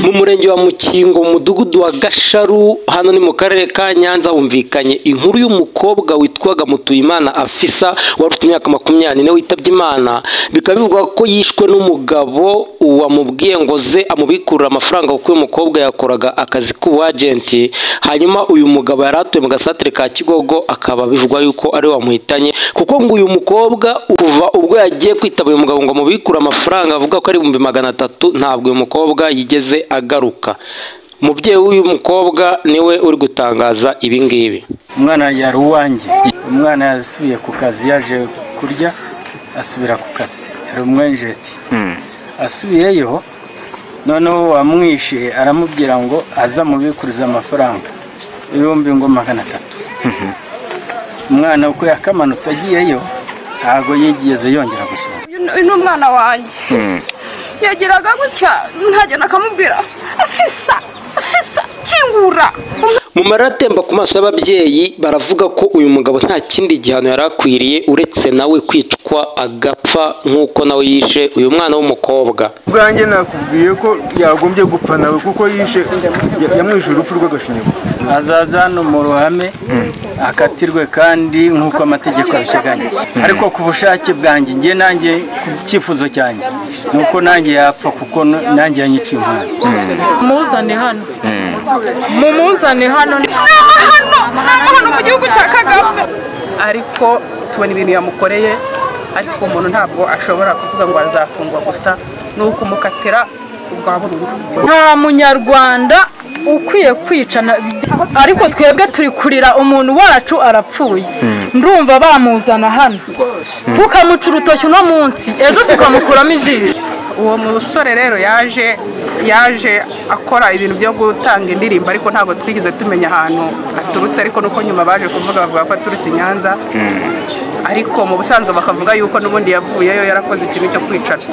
Umurenge wa Mukingo mu mudugudu wa Gasharu hano ni mu karere ka Nyanza humvikanye inkuru y'umukobwa witwaga Mutuyimana Afisa wari ufite imyaka makumyabiri n'ine witabye Imana bikaba bivugwa ko yishwe n'umugabo wamubwiye ngo ze amubikurira amafaranga kuko uyu mukobwa yakoraga akazi k'ubuajenti hanyuma uyu mugabo yari atuye mu gasantire ka Kigogo akaba bivugwa yuko ari we wamuhitanye kuko ngo uyu mukobwa kuva ubwo yagiye kwitaba uyu mugabo ngo amubikure amafaranga avuga ko ari ibihumbi magana atatu ntabwo uyu mukobwa yigeze agaruka umubyeyi w'uyu mukobwa niwe uri gutangaza ibi ngibi umwana yari uwanjye umwana yasubiye ku kazi yaje kurya asubira ku kazi yari umwenjeti asubiyeyo noneho wamwishyuye aramubwira ngo aze amubikurize amafaranga ibihumbi ngo magana atatu umwana uko yakamanutse agiyeyo ntabwo yigeze yongera gusohoka uyu ni umwana wanjye yageraga gutya nkagenda akamubwira afisa afisa kingura mu marira atemba ku maso y'ababyeyi baravuga ko uyu mugabo nta kindi gihano yari akwiriye uretse nawe kwicwa agapfa nk'uko nawe yishe uyu mwana w'umukobwa ubwanjye nakubwiye ko yagombye gupfa nawe kuko yishe ya- yamwishyura urupfu rw'agashinyaguro azaza hano mu ruhame akatirwe kandi nk'uko amategeko abiteganyije ariko ku bushake bwanjye njye nanjye ku cyifuzo cyanjye ni uko nanjye yapfa kuko n- nanjye yanyiciye umwana muzane hano mumuzane hano nama hano nama hano mu gihugu cya kagame ariko tubona ibintu yamukoreye ariko uwo muntu ntabwo ashobora kuvuga ngo azafungwa gusa ni ukumukatira ubwa burundu nta munyarwanda ukwiye kwicana ariko twebwe turi kurira umuntu wacu arapfuye ndumva bamuzana hano tukamuca urutoki uno munsi ejo tukamukuramo ijisho uwo musore rero yaje yaje akora ibintu byo gutanga indirimbo ariko ntabwo twigeze tumenya ahantu aturutse ariko nuko nyuma baje kuvuga bavuga ko aturutse i nyanza ariko mu busanzwe bakavuga yuko n'ubundi yavuyeyo yarakoze ikintu cyo kwicana